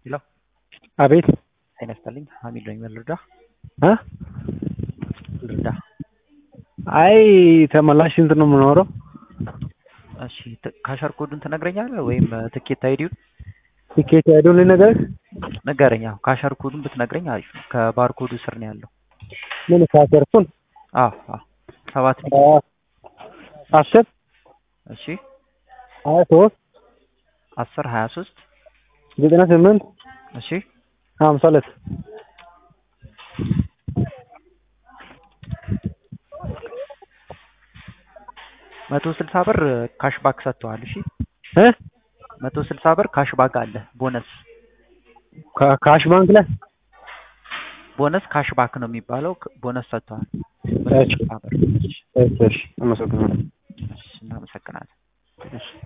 ሄሎ አቤት ጤና ይስጥልኝ ሀሚድ ነኝ ምን ልርዳ እ ልርዳ አይ ተመላሽ ስንት ነው የምኖረው? እሺ ት- ካሸር ኮዱን ትነግረኛለህ ወይም እ፣ ትኬት አይዲውን ቲኬት ያለውን ልነግርህ? ንገረኝ አዎ ካሸር ኮዱን ብትነግረኝ አሪፍ ነው ከባርኮዱ ስር ነው ያለው ምን ካሰርኩን አዎ አዎ ሰባት ዲ አስር እሺ ሀያ ሶስት አስር ሀያ ሶስት ዘጠና ስምንት እሺ ሀምሳ ሁለት መቶ ስልሳ ብር ካሽ ባክ ሰጥተዋል እሺ እ መቶ ስልሳ ብር ካሽ ባክ አለ ቦነስ ካ- ካሽ ባንክ ላይ ቦነስ ካሽ ባክ ነው የሚባለው ክ- ቦነስ ሰጥተዋል መቶ እሺ ስልሳ ብር እሺ እሺ እሺ አመሰግናለሁ። እሺ እናመሰግናለን እሺ